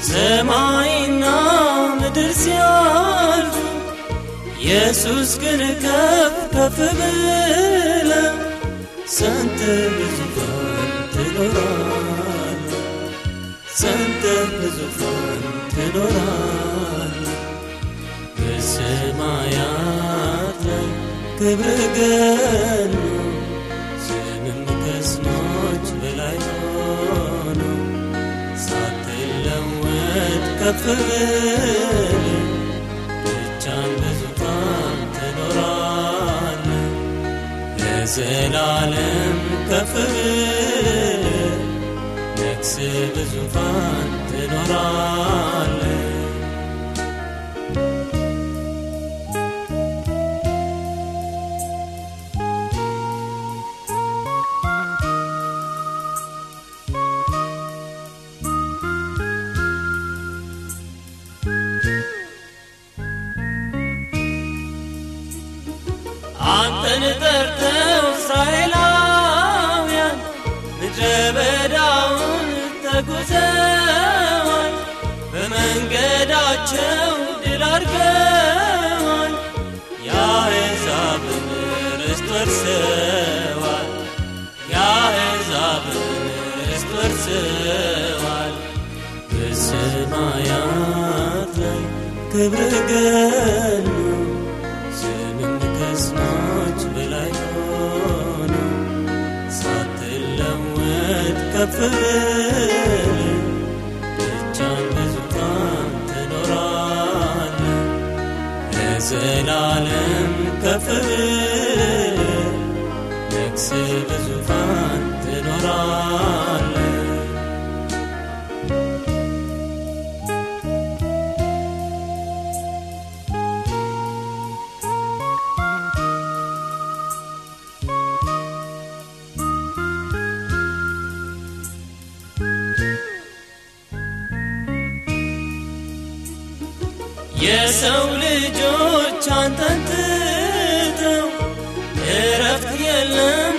ሰማይና ምድር ሲያልፉ ኢየሱስ ግን ከፍ ከፍ ብለ ሰንተ በዙፋን ትኖራል ሰንተ በዙፋን ትኖራል በሰማያት ላይ ክብር ገኖ ስምም ከስሞች በላይ ሆኖ ሳትለወጥ ከፍ ብል ብቻን በዙፋን ትኖራል ለዘላለም ከፍ ብል ነግስ በዙፋን ትኖራል አንተን ጠርተው እስራኤላውያን ምድረ በዳውን ተጉዘዋል በመንገዳቸው ድል አድርገዋል የአሕዛብን ርስት ወርሰዋል የአሕዛብን ርስት ወርሰዋል በሰማያት ላይ ክብር ገኖ ስምም ከስሞች በላይ ሆኖ ሳትለወጥ ከፍ ብል ብቻን በዙፋን ትኖራል ለዘላለም ከፍ ብል ነግስ በዙፋን ትኖራል የሰው ልጆች አንተን ትተው እረፍት የለም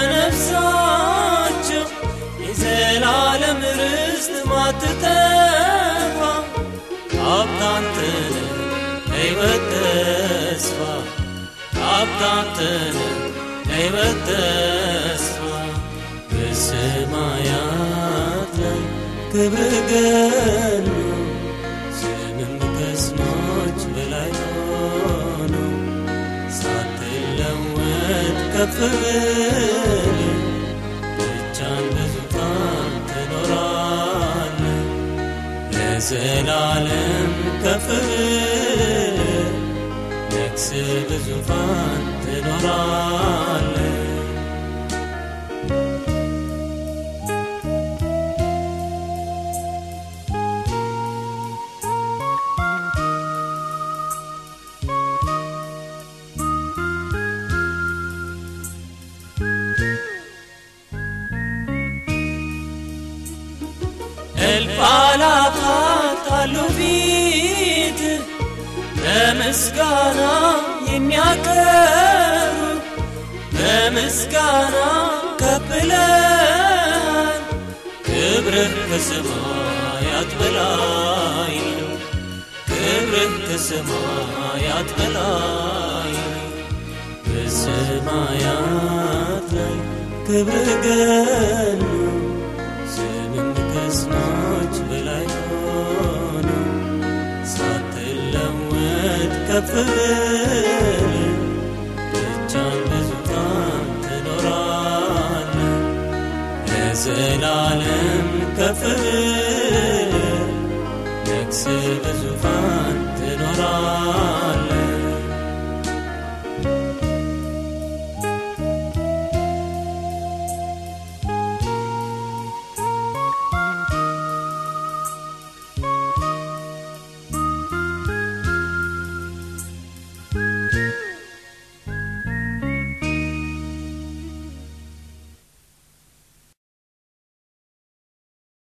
ለነፍሳቸው የዘላለም ርስት ማትጠፋ ሀብታንትን ለሕይወት ተስፋ ሀብታንትን ለሕይወት ተስፋ በሰማያት ላይ ክብር ገኖ ስምም ከስሞች በላይ ሆኖ ሳትለወጥ ከፍ ብል ብቻን በዙፋን ትኖራል ለዘላለም ከፍ ብል ነግስ በዙፋን ትኖራል እልፍ አእላፋት አሉ ፊት በምስጋና የሚያቀርቡ በምስጋና ከብለሃል ክብርህ ከሰማያት በላይ ነው ክብርህ ከሰማያት በላይ ነው በሰማያት ላይ ክብርህ ገኖ ስምም ከስሞች በላይ ሆኖ ሳትለወጥ ከፍ ብል ብቻን በዙፋን ትኖራል ለዘላለም ከፍ ብል ነግስ በዙፋን ትኖራል